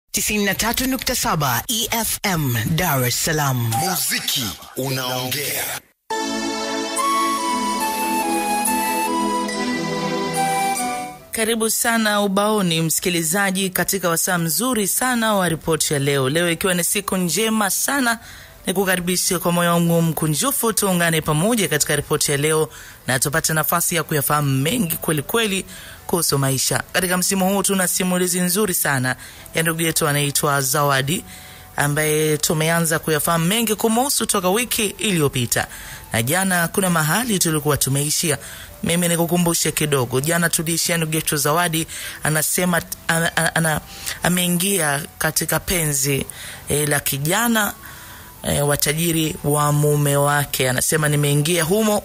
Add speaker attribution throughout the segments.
Speaker 1: 93.7 EFM Dar es Salaam.
Speaker 2: Muziki unaongea.
Speaker 3: Karibu sana ubaoni, msikilizaji, katika wasaa mzuri sana wa ripoti ya leo. Leo ikiwa ni siku njema sana, ni kukaribisha kwa moyo wangu mkunjufu, tuungane pamoja katika ripoti ya leo na tupate nafasi ya kuyafahamu mengi kweli kweli kuhusu maisha. Katika msimu huu tuna simulizi nzuri sana ya ndugu yetu anaitwa Zawadi ambaye tumeanza kuyafahamu mengi kumuhusu toka wiki iliyopita, na jana kuna mahali tulikuwa tumeishia. Mimi nikukumbushe kidogo, jana tuliishia ndugu yetu Zawadi anasema ana, ana, ana, ameingia katika penzi e, la kijana e, watajiri wa mume wake. Anasema nimeingia humo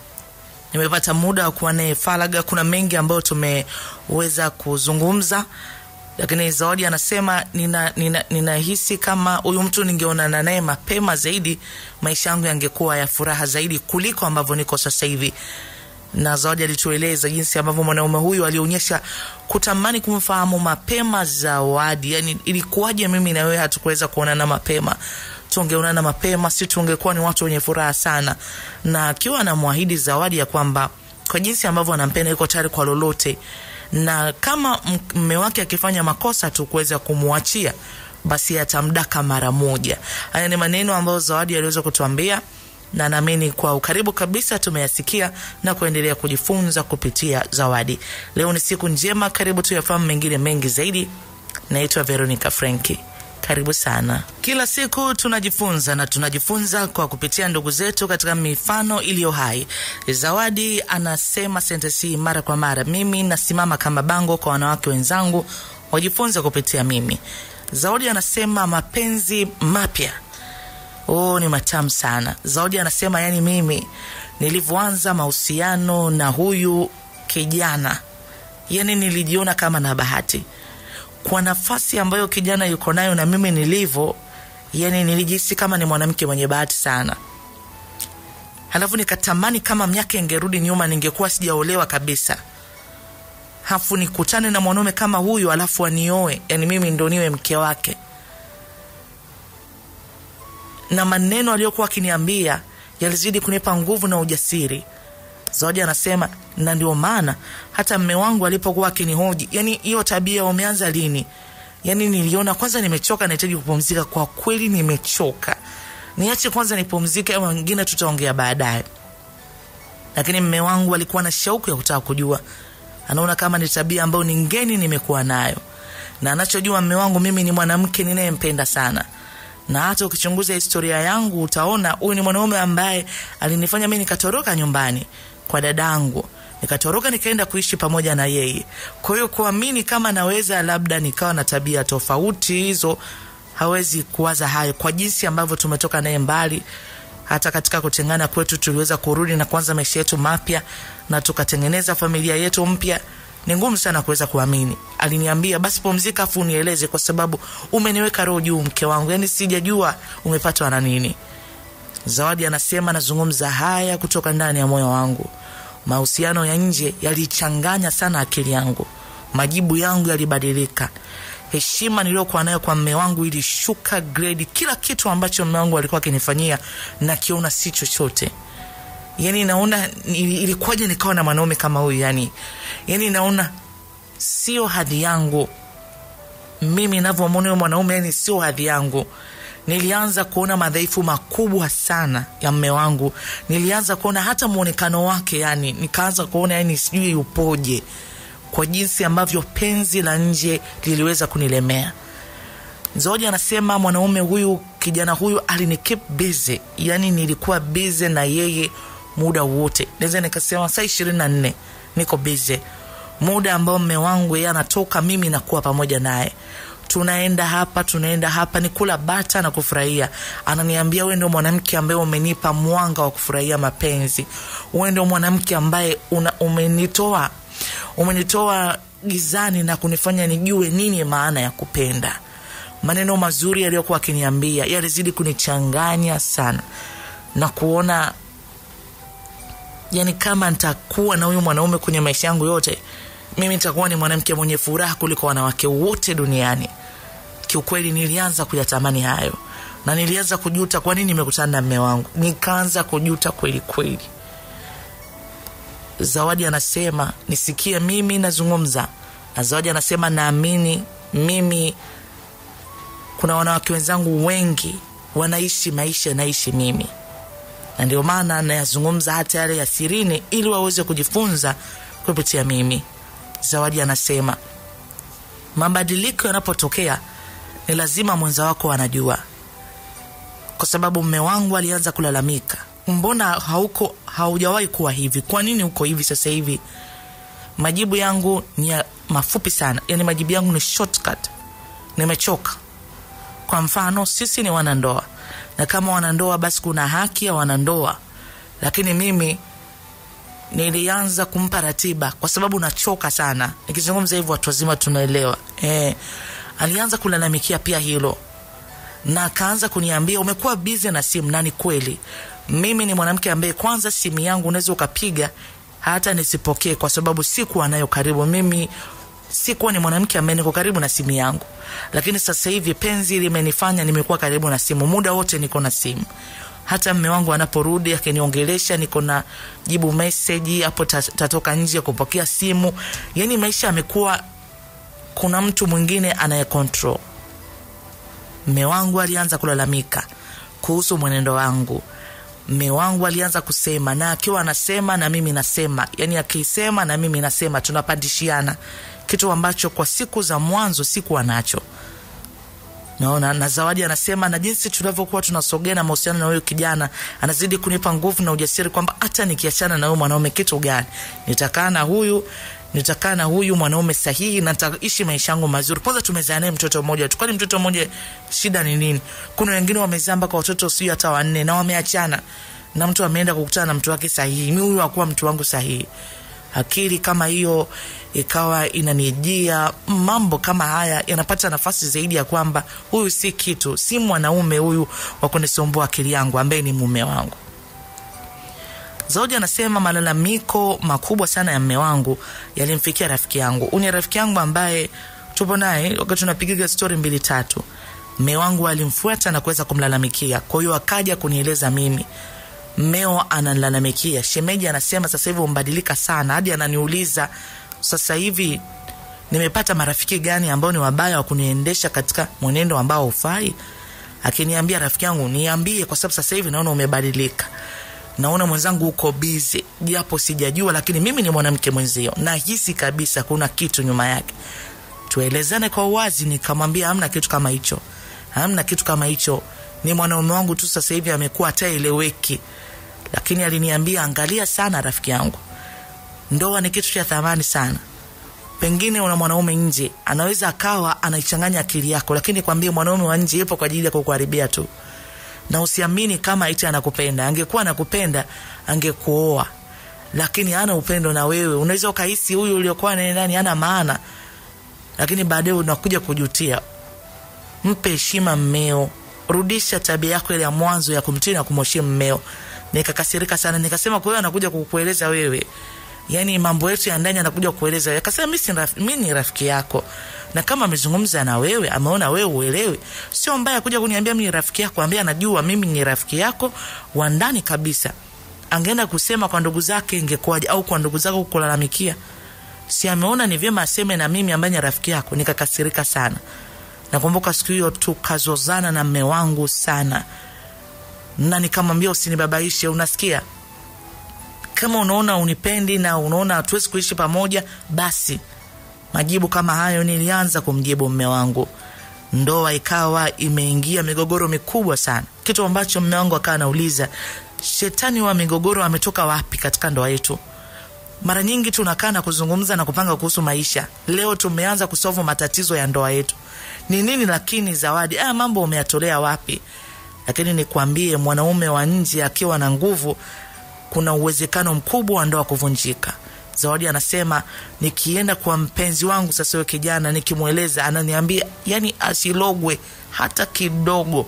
Speaker 3: nimepata muda wa kuwa naye faraga. Kuna mengi ambayo tumeweza kuzungumza, lakini Zawadi anasema ninahisi nina, nina kama huyu mtu ningeonana naye mapema zaidi, maisha yangu yangekuwa ya furaha zaidi kuliko ambavyo niko sasa hivi. Na Zawadi alitueleza jinsi ambavyo mwanaume huyu alionyesha kutamani kumfahamu mapema Zawadi. Yani, ilikuwaje mimi na wewe hatukuweza kuonana mapema? tungeonana mapema, si tungekuwa ni watu wenye furaha sana. Na akiwa anamwahidi Zawadi ya kwamba kwa jinsi ambavyo anampenda yuko tayari kwa lolote, na kama mme wake akifanya makosa tu kuweza kumwachia, basi atamdaka mara moja. Haya ni maneno ambayo Zawadi aliweza kutuambia na naamini kwa ukaribu kabisa tumeyasikia na kuendelea kujifunza kupitia Zawadi. Leo ni siku njema, karibu tuyafahamu mengine mengi zaidi. Naitwa Veronica Frenki. Karibu sana. Kila siku tunajifunza na tunajifunza kwa kupitia ndugu zetu katika mifano iliyo hai. Zawadi anasema sentensi mara kwa mara, mimi nasimama kama bango kwa wanawake wenzangu wajifunze kupitia mimi. Zawadi anasema mapenzi mapya oh, ni matamu sana. Zawadi anasema yani, mimi nilivyoanza mahusiano na huyu kijana, yani nilijiona kama na bahati kwa nafasi ambayo kijana yuko nayo na mimi nilivyo, yani nilijihisi kama ni mwanamke mwenye bahati sana. Halafu nikatamani kama miaka ingerudi nyuma, ningekuwa sijaolewa kabisa, hafu nikutane na mwanaume kama huyu, alafu anioe, yani mimi ndo niwe mke wake. Na maneno aliyokuwa akiniambia yalizidi kunipa nguvu na ujasiri. Zawadi anasema na ndio maana hata mme wangu alipokuwa akinihoji, yani hiyo tabia umeanza lini? Yani niliona kwanza nimechoka, nahitaji kupumzika. Kwa kweli nimechoka, niache kwanza nipumzike, ama wengine tutaongea baadaye. Lakini mme wangu alikuwa na shauku ya kutaka kujua, anaona kama ni tabia ambayo ni ngeni nimekuwa nayo, na anachojua mme wangu, mimi ni mwanamke ninayempenda sana na hata ukichunguza historia yangu utaona huyu ni mwanaume ambaye alinifanya mimi nikatoroka nyumbani kwa dadangu nikatoroka nikaenda kuishi pamoja na yeye. Kwa hiyo kuamini kama naweza labda nikawa na tabia tofauti hizo, hawezi kuwaza hayo, kwa jinsi ambavyo tumetoka naye mbali. Hata katika kutengana kwetu tuliweza kurudi na kuanza maisha yetu mapya na tukatengeneza familia yetu mpya. Ni ngumu sana kuweza kuamini. Aliniambia basi pumzika, afu unieleze, kwa sababu umeniweka roho juu, mke wangu, yani sijajua umepatwa na nini. Zawadi anasema nazungumza haya kutoka ndani ya moyo wangu. Mahusiano ya nje yalichanganya sana akili yangu, majibu yangu yalibadilika, heshima niliyokuwa nayo kwa mme wangu ilishuka grade. Kila kitu ambacho mme wangu alikuwa akinifanyia nakiona si chochote. Yani naona ilikuwaje nikawa na mwanaume kama huyu? Yani, yani naona sio hadhi yangu mimi navyomwona huyo mwanaume, yani sio hadhi yangu. Nilianza kuona madhaifu makubwa sana ya mme wangu. Nilianza kuona hata mwonekano wake, yani nikaanza kuona yani sijui yupoje, kwa jinsi ambavyo penzi la nje liliweza kunilemea. Zawadi anasema mwanaume huyu, kijana huyu alinikeep busy, yani nilikuwa busy na yeye muda wote, naweza nikasema saa ishirini na nne niko busy, muda ambao mme wangu yeye anatoka, mimi nakuwa pamoja naye tunaenda hapa tunaenda hapa, ni kula bata na kufurahia. Ananiambia wewe ndio mwanamke ambaye umenipa mwanga wa kufurahia mapenzi, wewe ndio mwanamke ambaye una, umenitoa umenitoa gizani na kunifanya nijue nini maana ya kupenda. Maneno mazuri yaliyokuwa akiniambia yalizidi kunichanganya sana na kuona yani, kama nitakuwa na huyu mwanaume kwenye maisha yangu yote, mimi nitakuwa ni mwanamke mwenye furaha kuliko wanawake wote duniani. kiukweli nilianza kuyatamani hayo na nilianza kujuta kwa nini nimekutana na mme wangu nikaanza kujuta kweli kweli zawadi anasema nisikie mimi nazungumza na zawadi anasema naamini mimi kuna wanawake wenzangu wengi wanaishi maisha naishi mimi na ndio maana nayazungumza hata yale ya sirini ili waweze kujifunza kupitia mimi zawadi anasema mabadiliko yanapotokea ni lazima mwenza wako anajua kwa sababu mme wangu alianza kulalamika mbona hauko haujawahi kuwa hivi kwa nini uko hivi sasa hivi majibu yangu ni ya mafupi sana yani majibu yangu ni shortcut nimechoka kwa mfano sisi ni wanandoa na kama wanandoa basi kuna haki ya wanandoa lakini mimi nilianza kumpa ratiba kwa sababu nachoka sana nikizungumza hivyo watu wazima tunaelewa e, alianza kulalamikia pia hilo na akaanza kuniambia umekuwa bizi na simu na ni kweli mimi ni mwanamke ambaye kwanza simu yangu unaweza ukapiga hata nisipokee kwa sababu sikuwa nayo karibu mimi sikuwa ni mwanamke ambaye niko karibu na simu yangu lakini sasa hivi penzi limenifanya nimekuwa karibu na simu muda wote niko na simu hata mme wangu anaporudi akiniongelesha niko na jibu meseji hapo ta- tatoka nje kupokea simu yani maisha yamekuwa kuna mtu mwingine anaye control mme wangu alianza kulalamika kuhusu mwenendo wangu mme wangu alianza kusema na akiwa anasema na mimi nasema yani akisema na mimi nasema tunapandishiana kitu ambacho kwa siku za mwanzo sikuwa nacho naona na zawadi anasema na jinsi tunavyokuwa tunasogea na mahusiano na huyu kijana anazidi kunipa nguvu na ujasiri kwamba hata nikiachana na huyu mwanaume kitu gani nitakaa na huyu nitakaa na huyu mwanaume sahihi na nitaishi maisha yangu mazuri kwanza tumezaa naye mtoto mmoja tu kwani mtoto mmoja shida ni nini kuna wengine wamezaa mpaka watoto sio hata wanne na wameachana na mtu ameenda kukutana na mtu wake sahihi mi huyu akuwa mtu wangu sahihi akili kama hiyo ikawa inanijia mambo kama haya yanapata nafasi zaidi ya kwamba huyu si kitu si mwanaume huyu wa kunisumbua akili yangu ambaye ni mume wangu Zawadi anasema malalamiko makubwa sana ya mme wangu yalimfikia rafiki yangu. Huyu ni rafiki yangu ambaye tupo naye wakati tunapigiga stori mbili tatu. Mme wangu alimfuata na kuweza kumlalamikia, kwa hiyo akaja kunieleza mimi mmeo ananilalamikia. Shemeji anasema sasa hivi umbadilika sana, hadi ananiuliza sasa hivi nimepata marafiki gani ambao ni wabaya wa kuniendesha katika mwenendo ambao hufai. Akiniambia rafiki yangu, niambie, kwa sababu sasa hivi naona umebadilika naona mwenzangu uko bizi japo sijajua lakini mimi ni mwanamke mwenzio nahisi kabisa kuna kitu nyuma yake tuelezane kwa uwazi nikamwambia hamna kitu kama hicho hamna kitu kama hicho ni mwanaume wangu tu sasa hivi amekuwa hataeleweki lakini aliniambia angalia sana rafiki yangu ndoa ni kitu cha thamani sana pengine una mwanaume nje anaweza akawa anaichanganya akili yako lakini kwambie mwanaume wa nje yupo kwa ajili ya kukuharibia tu na usiamini kama iti anakupenda angekuwa anakupenda angekuoa lakini hana upendo na wewe unaweza ukahisi huyu uliokuwa naye ndani hana maana lakini baadaye unakuja kujutia mpe heshima mmeo rudisha tabia yako ile ya mwanzo ya kumtii na kumheshimu mmeo nikakasirika sana nikasema kwa hiyo anakuja kukueleza wewe yani mambo yetu ya ndani anakuja kueleza wewe akasema mi si raf- mi ni rafiki yako na kama amezungumza na wewe ameona wewe uelewi sio mbaya kuja kuniambia mi ni rafiki yako ambaye anajua mimi ni rafiki yako wa ndani kabisa angeenda kusema kwa ndugu zake ingekuwaje au kwa ndugu zako kulalamikia si ameona ni vyema aseme na mimi ambaye ni rafiki yako nikakasirika sana nakumbuka siku hiyo tukazozana na mme wangu sana na nikamwambia usinibabaishe unasikia kama unaona unipendi na unaona hatuwezi kuishi pamoja basi majibu kama hayo nilianza kumjibu mme wangu ndoa ikawa imeingia migogoro mikubwa sana kitu ambacho mme wangu akawa anauliza shetani wa migogoro ametoka wapi katika ndoa yetu mara nyingi tunakaa na kuzungumza na kupanga kuhusu maisha leo tumeanza kusovu matatizo ya ndoa yetu ni nini lakini zawadi ah, mambo umeyatolea wapi lakini nikwambie mwanaume wa nje akiwa na nguvu kuna uwezekano mkubwa wa ndoa kuvunjika zawadi anasema nikienda kwa mpenzi wangu sasa huyo kijana nikimweleza ananiambia yani asilogwe hata kidogo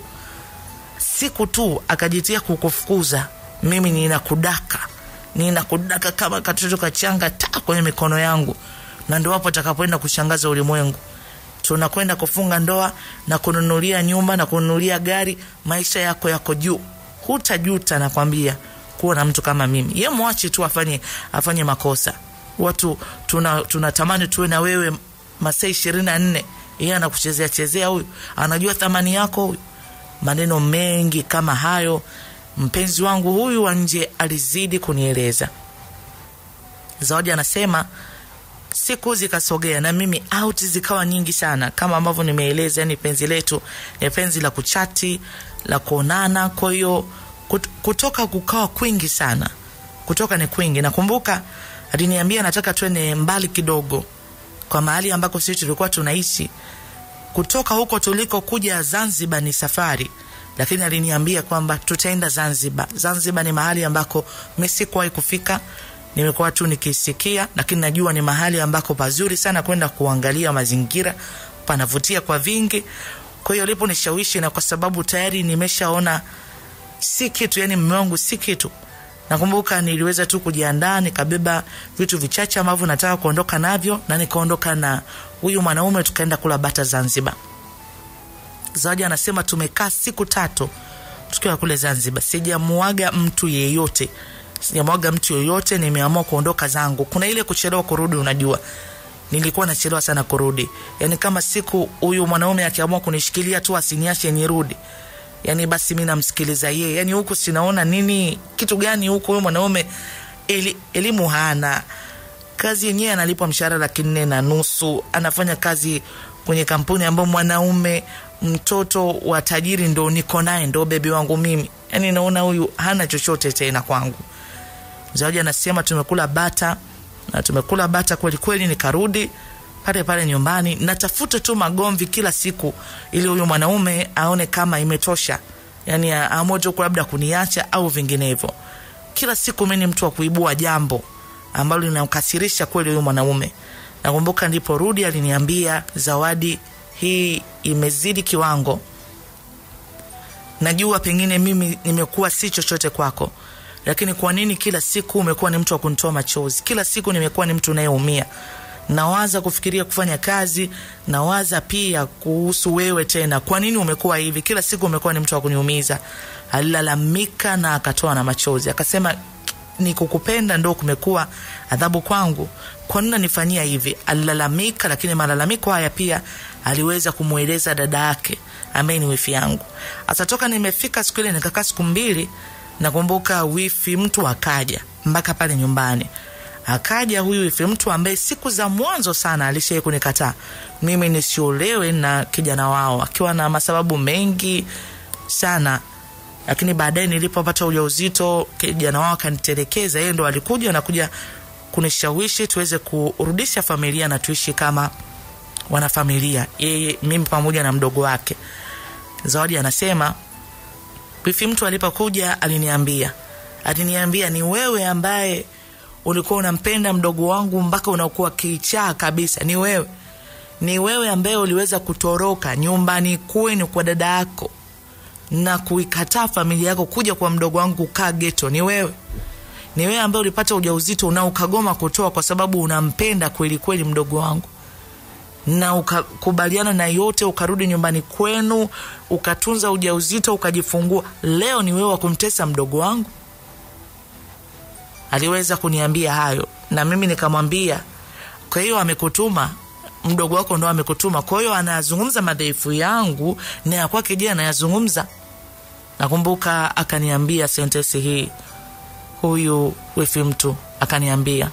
Speaker 3: siku tu akajitia kukufukuza mimi ninakudaka ninakudaka kama katoto kachanga ta kwenye mikono yangu na ndo hapo atakapoenda kushangaza ulimwengu tunakwenda kufunga ndoa na kununulia nyumba na kununulia gari maisha yako yako juu hutajuta nakwambia kuwa na mtu kama mimi ye mwache tu afanye afanye makosa watu tunatamani tuna tuwe na wewe masaa ishirini na nne yeye anakuchezea chezea huyu anajua thamani yako huyu maneno mengi kama hayo mpenzi wangu huyu wa nje alizidi kunieleza zawadi anasema siku zikasogea na mimi out zikawa nyingi sana kama ambavyo nimeeleza yani penzi letu ni penzi la kuchati la kuonana kwa hiyo kut, kutoka kukawa kwingi sana kutoka ni kwingi nakumbuka aliniambia nataka twende mbali kidogo kwa mahali ambako sisi tulikuwa tunaishi kutoka huko tuliko kuja zanzibar ni safari lakini aliniambia kwamba tutaenda zanzibar zanzibar ni mahali ambako mi sikuwahi kufika nimekuwa tu nikisikia lakini najua ni mahali ambako pazuri sana kwenda kuangalia mazingira panavutia kwa vingi kwa hiyo aliponishawishi na kwa sababu tayari nimeshaona si kitu yani mme wangu si kitu nakumbuka niliweza tu kujiandaa nikabeba vitu vichache ambavyo nataka kuondoka navyo na nikaondoka na huyu mwanaume tukaenda kula bata zanzibar zawadi anasema tumekaa siku tatu tukiwa kule zanzibar sijamuaga mtu yeyote sijamwaga mtu yoyote nimeamua kuondoka zangu kuna ile kuchelewa kurudi unajua nilikuwa nachelewa sana kurudi yani kama siku huyu mwanaume akiamua kunishikilia tu asiniache nirudi yani basi mi namsikiliza yeye yani huku sinaona nini kitu gani huku huyu mwanaume eli, elimu hana kazi yenyewe analipwa mshahara laki nne na nusu anafanya kazi kwenye kampuni ambayo mwanaume mtoto wa tajiri ndo niko naye ndo bebi wangu mimi yani naona huyu hana chochote tena kwangu zawadi anasema tumekula bata na tumekula bata kweli kweli nikarudi pale pale nyumbani natafuta tu magomvi kila siku ili huyu mwanaume aone kama imetosha yani aamue tu labda kuniacha au vinginevyo kila siku mi ni mtu wa kuibua jambo ambalo linamkasirisha kweli huyu mwanaume nakumbuka ndipo rudi aliniambia zawadi hii imezidi kiwango najua pengine mimi nimekuwa si chochote kwako lakini kwa nini kila siku umekuwa ni mtu wa kunitoa machozi kila siku nimekuwa ni mtu unayeumia nawaza kufikiria kufanya kazi nawaza pia kuhusu wewe tena kwa nini umekuwa hivi kila siku umekuwa ni mtu wa kuniumiza alilalamika na akatoa na machozi akasema ni kukupenda ndo kumekuwa adhabu kwangu kwa nini nanifanyia hivi alilalamika lakini malalamiko haya pia aliweza kumweleza dada yake ambaye ni wifi yangu atatoka nimefika siku ile nikakaa siku mbili nakumbuka wifi mtu akaja mpaka pale nyumbani akaja huyu wifi mtu ambaye siku za mwanzo sana alishai kunikataa mimi nisiolewe na kijana wao akiwa na masababu mengi sana lakini baadaye nilipopata ujauzito kijana wao akanitelekeza yeye ndo alikuja nakuja kunishawishi tuweze kurudisha familia na tuishi kama wanafamilia yeye mimi pamoja na mdogo wake zawadi anasema wifi mtu alipokuja aliniambia aliniambia ni wewe ambaye ulikuwa unampenda mdogo wangu mpaka unakuwa kichaa kabisa ni wewe ni wewe ambaye uliweza kutoroka nyumbani kwenu kwa dada yako na kuikataa familia yako kuja kwa mdogo wangu kukaa geto ni wewe ni wewe ambaye ulipata ujauzito na ukagoma kutoa kwa sababu unampenda kweli kweli mdogo wangu na ukakubaliana na yote ukarudi nyumbani kwenu ukatunza ujauzito ukajifungua leo ni wewe wa kumtesa mdogo wangu aliweza kuniambia hayo na mimi nikamwambia kwa hiyo amekutuma mdogo wako ndo amekutuma kwa hiyo anayazungumza madhaifu yangu na ya kwake je anayazungumza nakumbuka akaniambia sentensi hii huyu wifi mtu akaniambia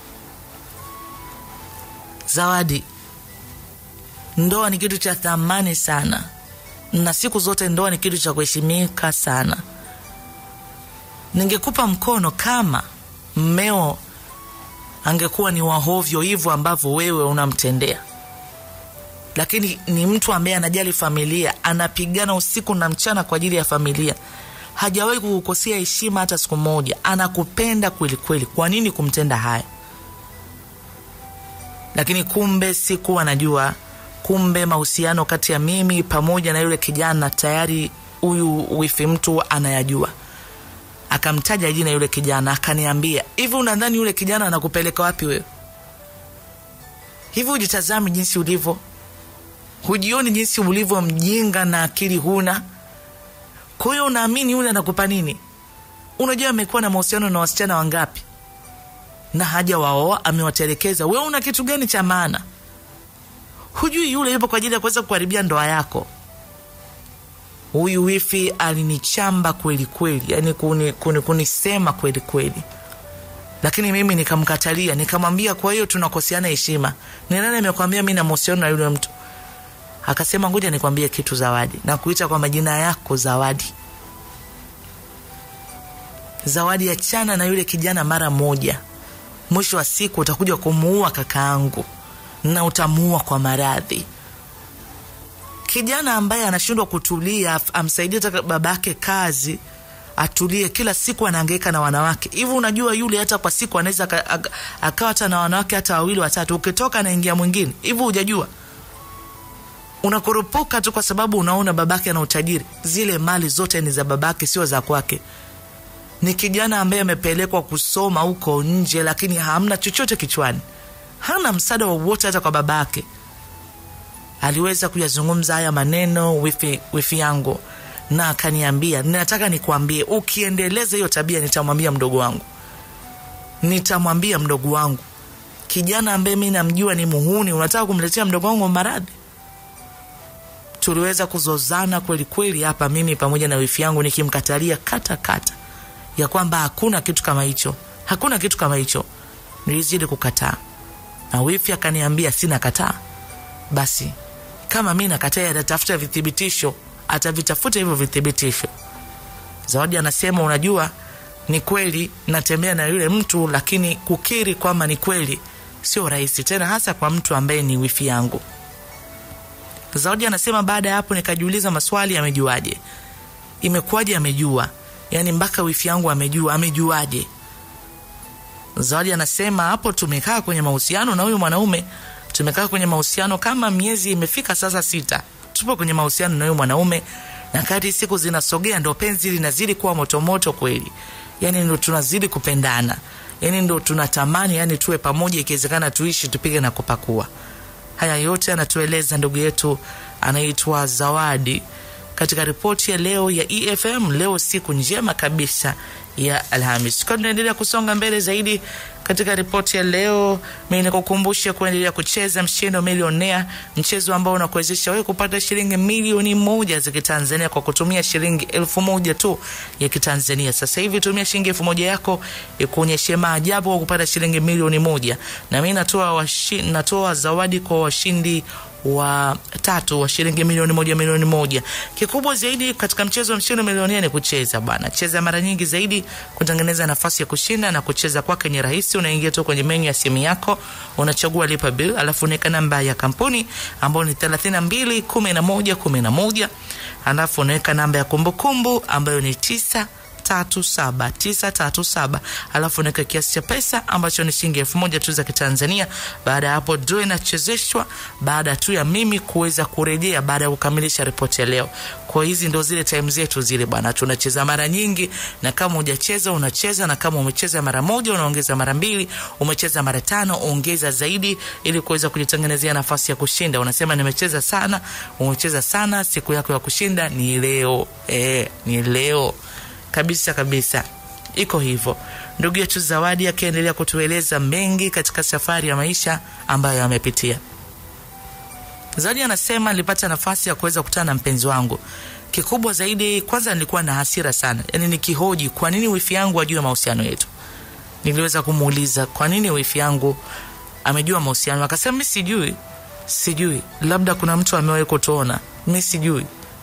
Speaker 3: zawadi ndoa ni kitu cha thamani sana na siku zote ndoa ni kitu cha kuheshimika sana ningekupa mkono kama mmeo angekuwa ni wahovyo hivyo ambavyo wewe unamtendea lakini ni mtu ambaye anajali familia anapigana usiku na mchana kwa ajili ya familia hajawahi kukukosea heshima hata siku moja anakupenda kweli kweli kwa nini kumtenda haya lakini kumbe sikuwa najua kumbe mahusiano kati ya mimi pamoja na yule kijana tayari huyu wifi mtu anayajua akamtaja jina yule kijana akaniambia hivi unadhani yule kijana anakupeleka wapi wewe hivi ujitazami jinsi ulivyo hujioni jinsi ulivyo mjinga na akili huna kwa hiyo unaamini yule anakupa nini unajua amekuwa na mahusiano na wasichana wangapi na haja waoa amewatelekeza wewe una kitu gani cha maana hujui yule yupo kwa ajili ya kuweza kuharibia ndoa yako huyu wifi alinichamba kweli kweli yani kuni, kuni, kunisema kweli kweli lakini mimi nikamkatalia nikamwambia kwa hiyo tunakoseana heshima ni nani amekwambia mi na mahusiano na yule mtu akasema ngoja nikwambie kitu zawadi na kuita kwa majina yako zawadi zawadi achana na yule kijana mara moja mwisho wa siku utakuja kumuua kakaangu na utamuua kwa maradhi kijana ambaye anashindwa kutulia af- amsaidie hata babake kazi atulie kila siku anaangaika na wanawake hivi unajua yule hata kwa siku anaweza aka- aka- akawa hata na wanawake hata wawili watatu ukitoka anaingia mwingine hivi hujajua unakurupuka tu kwa sababu unaona babake ana utajiri zile mali zote ni za babake sio za kwake ni kijana ambaye amepelekwa kusoma huko nje lakini hamna chochote kichwani hana msaada wowote hata kwa babake aliweza kuyazungumza haya maneno wifi, wifi yangu na akaniambia nataka nikuambie ukiendeleza hiyo tabia nitamwambia mdogo wangu nitamwambia mdogo wangu kijana ambaye mi namjua ni muhuni unataka kumletea mdogo wangu maradhi tuliweza kuzozana kweli kweli hapa mimi pamoja na wifi yangu nikimkatalia kata kata ya kwamba hakuna kitu kama hicho hakuna kitu kama hicho nilizidi kukataa na wifi akaniambia sina kataa basi kama mi nakataa atatafuta vithibitisho atavitafuta hivyo vithibitisho zawadi anasema unajua ni kweli natembea na yule mtu lakini kukiri kwamba ni kweli sio rahisi tena hasa kwa mtu ambaye ni wifi yangu zawadi anasema baada ya hapo nikajiuliza maswali amejuaje imekuwaje amejua yaani mpaka wifi yangu amejua amejuaje zawadi anasema hapo tumekaa kwenye mahusiano na huyu mwanaume tumekaa kwenye mahusiano kama miezi imefika sasa sita tupo kwenye mahusiano na huyu mwanaume na kadri siku zinasogea ndo penzi linazidi kuwa motomoto kweli yani ndo tunazidi kupendana yani ndo tunatamani yani tuwe pamoja ikiwezekana tuishi tupige na kupakua haya yote anatueleza ndugu yetu anaitwa zawadi katika ripoti ya leo ya efm leo siku njema kabisa ya alhamis kwa tunaendelea kusonga mbele zaidi katika ripoti ya leo mi nikukumbushe kuendelea kucheza mshindo milionea mchezo ambao unakuwezesha wewe kupata shilingi milioni moja za kitanzania kwa kutumia shilingi elfu moja tu ya kitanzania sasa hivi tumia shilingi elfu moja yako ikuonyeshe maajabu kwa kupata shilingi milioni moja na mi natoa, washi, natoa zawadi kwa washindi wa tatu wa shilingi milioni moja milioni moja kikubwa zaidi katika mchezo wa mshindo milionia ni kucheza bwana cheza mara nyingi zaidi kutengeneza nafasi ya kushinda na kucheza kwake ni rahisi unaingia tu kwenye menyu ya simu yako unachagua lipa bill alafu unaweka namba ya kampuni ambayo ni 32 11 11 alafu unaweka namba ya kumbukumbu ambayo ni tisa tatu saba tisa tatu saba alafu unaweka kiasi cha pesa ambacho ni shilingi elfu moja tu za kitanzania baada ya hapo draw inachezeshwa baada tu ya mimi kuweza kurejea baada ya kukamilisha ripoti ya leo kwa hizi ndo zile time zetu zile bwana tunacheza mara nyingi na kama hujacheza unacheza na kama umecheza mara moja unaongeza mara mbili umecheza mara tano ongeza zaidi ili kuweza kujitengenezea nafasi ya kushinda unasema nimecheza sana umecheza sana siku yako ya kushinda ni leo e, ni leo kabisa kabisa iko hivyo ndugu yetu zawadi akiendelea kutueleza mengi katika safari ya maisha ambayo amepitia zawadi anasema nilipata nafasi ya kuweza kukutana na mpenzi wangu kikubwa zaidi kwanza nilikuwa na hasira sana yaani nikihoji kwa nini wifi yangu ajue mahusiano yetu niliweza kumuuliza kwa nini wifi yangu amejua mahusiano akasema mi sijui sijui labda kuna mtu amewahi kutuona mi sijui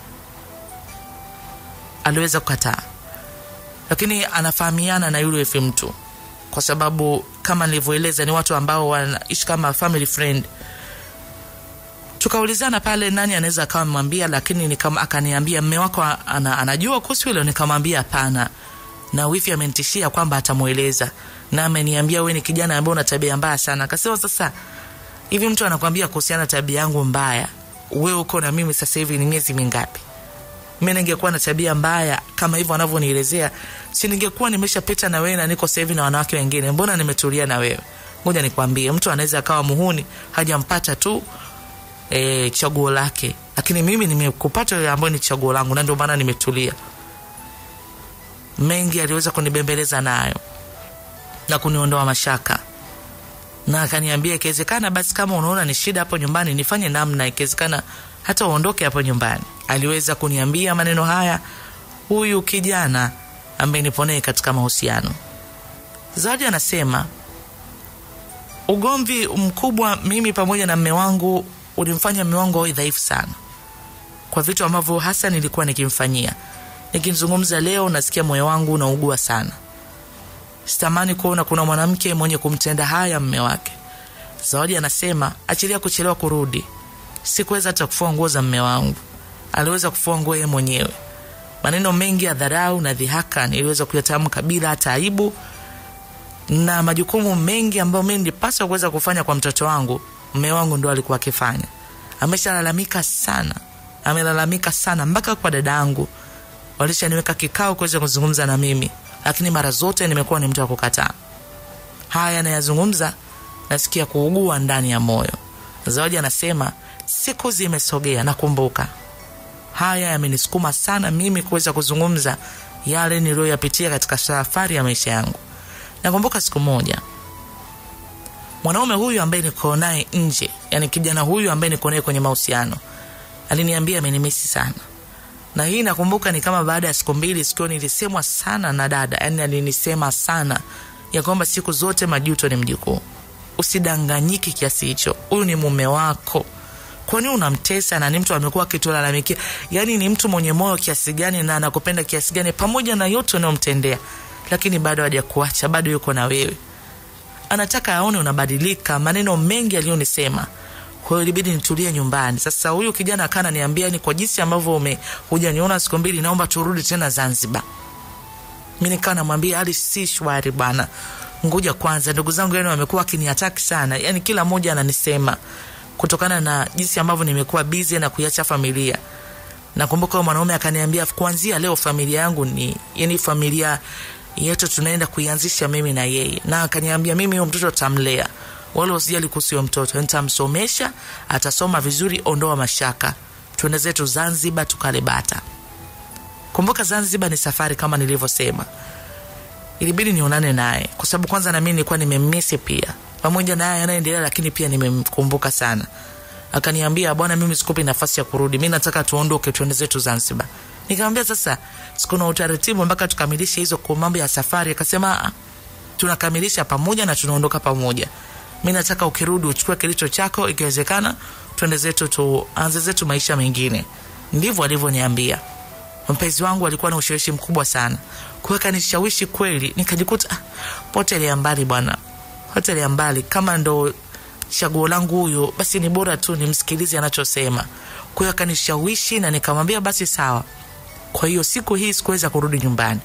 Speaker 3: aliweza kukataa lakini anafahamiana na yule wifi mtu kwa sababu kama nilivyoeleza ni watu ambao wanaishi kama family friend tukaulizana pale nani anaweza akawa amemwambia lakini nikam, akaniambia mme wako ana, anajua kuhusu hilo nikamwambia hapana na wifi amenitishia kwamba atamweleza na ameniambia we ni kijana ambaye una tabia mbaya sana akasema sasa hivi mtu anakwambia kuhusiana na tabia yangu mbaya we uko na mimi sasa hivi ni miezi mingapi mi ningekuwa na tabia mbaya kama hivyo anavyonielezea si ningekuwa nimeshapita na wewe na niko sahivi na wanawake wengine mbona nimetulia na wewe ngoja nikwambie mtu anaweza akawa muhuni hajampata tu e, chaguo lake lakini mimi nimekupata yule ambayo ni chaguo langu na ndio maana nimetulia mengi aliweza kunibembeleza nayo na kuniondoa mashaka na akaniambia ikiwezekana basi kama unaona ni shida hapo nyumbani nifanye namna ikiwezekana hata uondoke hapo nyumbani aliweza kuniambia maneno haya huyu kijana ambaye nipo naye katika mahusiano zawadi anasema ugomvi mkubwa mimi pamoja na mme wangu ulimfanya mme wangu awe dhaifu sana kwa vitu ambavyo hasa nilikuwa nikimfanyia nikizungumza leo nasikia moyo wangu unaugua sana sitamani kuona kuna mwanamke mwenye kumtenda haya mme wake zawadi anasema achilia kuchelewa kurudi sikuweza hata kufua nguo za mme wangu aliweza kufua nguo yeye mwenyewe maneno mengi ya dharau na dhihaka niliweza kuyatamka bila hata aibu na majukumu mengi ambayo mi nilipaswa kuweza kufanya kwa mtoto wangu mme wangu ndo alikuwa akifanya ameshalalamika sana amelalamika sana mpaka kwa dada yangu walishaniweka kikao kuweza kuzungumza na mimi lakini mara zote nimekuwa ni mtu wa kukataa haya anayazungumza nasikia kuugua ndani ya moyo zawadi anasema siku zimesogea nakumbuka haya yamenisukuma sana mimi kuweza kuzungumza yale niliyoyapitia katika safari ya maisha yangu nakumbuka siku moja mwanaume huyu ambaye niko naye nje yani kijana huyu ambaye niko naye kwenye mahusiano aliniambia amenimisi sana na hii nakumbuka ni kama baada ya siku mbili sikio nilisemwa sana na dada yani alinisema sana ya kwamba siku zote majuto ni mjukuu usidanganyiki kiasi hicho huyu ni mume wako kwani unamtesa na ni mtu amekuwa akitulalamikia yaani ni mtu mwenye moyo kiasi gani na anakupenda kiasi gani pamoja na yote unayomtendea lakini bado hajakuacha bado yuko na wewe anataka aone unabadilika maneno mengi aliyonisema kwa hiyo ilibidi nitulie nyumbani sasa huyu kijana akaa ananiambia ni kwa jinsi ambavyo ume hujaniona siku mbili naomba turudi tena zanzibar mi nikaa namwambia hali si shwari bwana ngoja kwanza ndugu zangu yani wamekuwa wakinihataki sana yani kila mmoja ananisema kutokana na jinsi ambavyo nimekuwa bizi na kuiacha familia nakumbuka huyo mwanaume akaniambia kuanzia leo familia yangu ni yani familia yetu tunaenda kuianzisha mimi na yeye na akaniambia mimi huyo mtoto tamlea wala usijali kuhusu huyo mtoto nitamsomesha atasoma vizuri ondoa mashaka tuende zetu zanzibar tukale bata kumbuka zanzibar ni safari kama nilivyosema ilibidi nionane naye kwa sababu kwanza nami nilikuwa nimemmisi pia pamoja na haya yanaendelea lakini pia nimemkumbuka sana akaniambia bwana mimi sikupi nafasi ya kurudi mi nataka tuondoke tuende zetu zanzibar nikamwambia sasa sikuna utaratibu mpaka tukamilishe hizo kwa mambo ya safari akasema "Ah, tunakamilisha pamoja na tunaondoka pamoja mi nataka ukirudi uchukue kilicho chako ikiwezekana tuende zetu tuanze zetu maisha mengine ndivyo alivyoniambia mpenzi wangu alikuwa na ushawishi mkubwa sana kuweka nishawishi kweli nikajikuta ah, hoteli ya mbali bwana hoteli ya mbali kama ndo chaguo langu huyo basi ni bora tu nimsikilize anachosema kwa hiyo akanishawishi na nikamwambia basi sawa kwa hiyo siku hii sikuweza kurudi nyumbani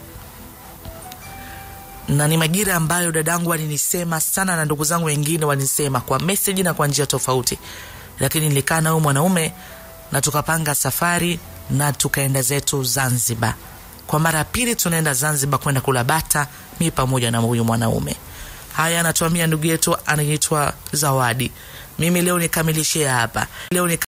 Speaker 3: na ni majira ambayo dadangu alinisema sana na ndugu zangu wengine walinisema kwa meseji na kwa njia tofauti lakini nilikaa na huyu mwanaume na tukapanga safari na tukaenda zetu zanzibar kwa mara ya pili tunaenda zanzibar kwenda kula bata mi pamoja na huyu mwanaume haya anatuambia ndugu yetu anaitwa zawadi mimi leo nikamilishia hapa leo nika